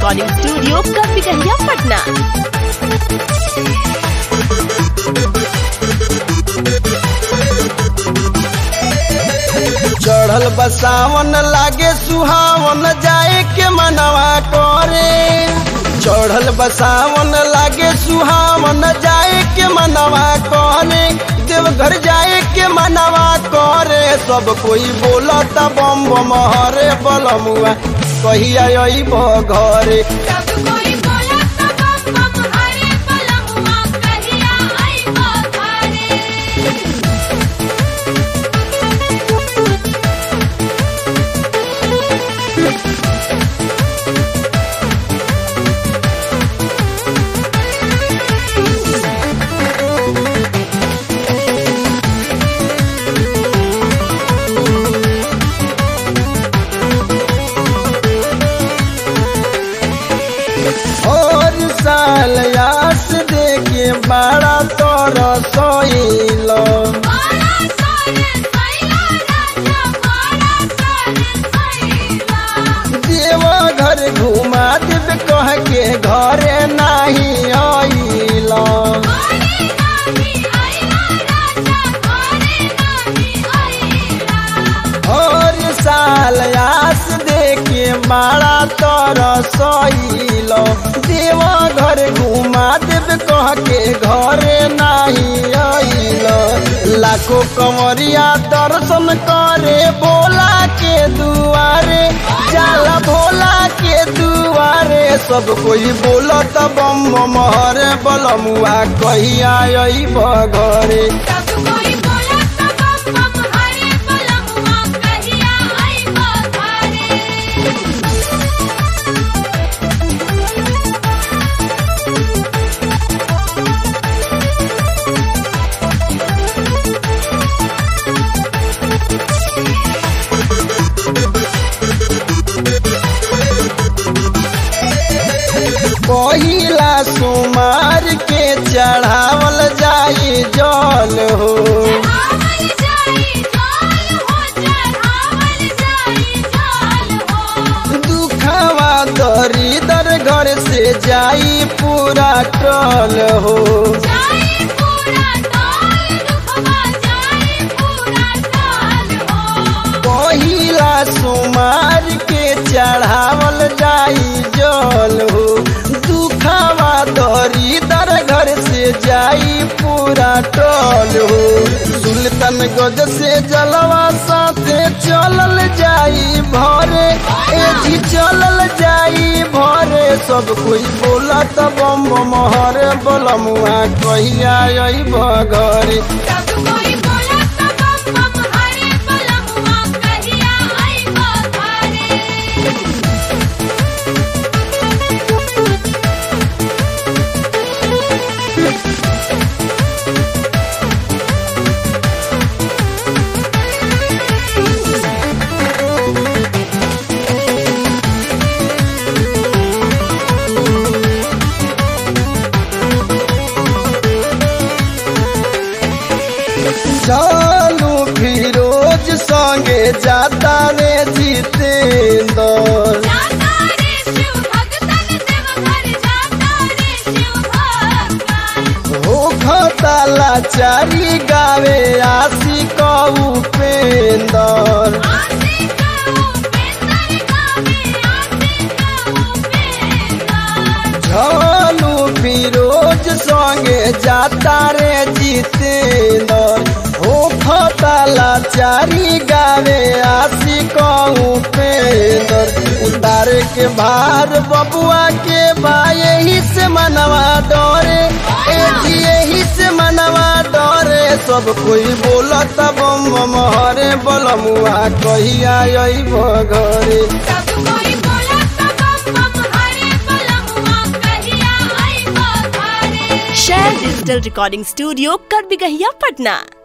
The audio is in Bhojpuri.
रिकॉर्डिंग स्टूडियो कपिकहिया पटना चढ़ल बसावन लागे सुहावन जाए के मनवा करे चढ़ल बसावन लागे सुहावन जाए के मनवा करे देवघर जाए के मनवा करे सब कोई बोलत बम बम हरे बलमुआ कहिया अइब घरे सब कोई बोलत बम बम हरे बलमुआ कहिया आइबो घरे और साल यास देखे बड़ा तोर सोइलो बड़ा सारे सैला राजा बड़ा सारे सैला देवा घर घुमा देव कह के घरे नाही आइला घरे नाही आइला राजा घरे नाही आइला और साल आस देखे मारा तोर सइलो देवा घर घुमा देव कह के घरे नाही आइलो लाखों कंवरिया दर्शन करे भोला के दुआरे जाला भोला के दुआरे सब कोई बोलत बम बम हरे बलमुआ कहिया अइब घरे सब कोई बोलत बम बम हरे बलमुआ कहिया आइबो घरे पहिला सुमार के चढ़ावल जाई जल हो चढ़ावल जाई जाल हो चढ़ावल जाई जाल हो दुखवा दरिदर घर से जाई पूरा टल हो जाई पूरा टोल दुखवा जाई पूरा टोल हो पहिला सुमार के चढ़ावल जाई जल हो दुखवा दरिदर घर से जाई पूरा टल हो सुल्तान गज से जलवा साथे चलल जाई भरे ए जी चलल जाई भरे सब कोई बोलत बम बम हरे बलमुआ कहिया अइब घरे सब कोई बोलत बम बम हरे बलमुआ कहिया आइबो घरे चालू फिरोज संगे जाता रे जितेंद्र जाता रे शिव भगतन देवघर जाता रे शिव भगतन हो खताला चारी गावे आशी कहू पेंदर आसे कहूँ बेंदर गावे आसे कहूँ बेंदर झालू फिरोज संगे जाता रे जितेंद्र हो खताला चारी गावे आशी कहू पेंदर उतारे के भार बबुआ के बा यही से मनवा डरे ए जी यही से मनवा डरे सब कोई बोलत बम बम हरे बलमुआ कहिया अइब घरे सब कोई बोलत बम बम हरे बलमुआ कहिया आइबो घरे शेयर डिजिटल रिकॉर्डिंग स्टूडियो कपिकहिया पटना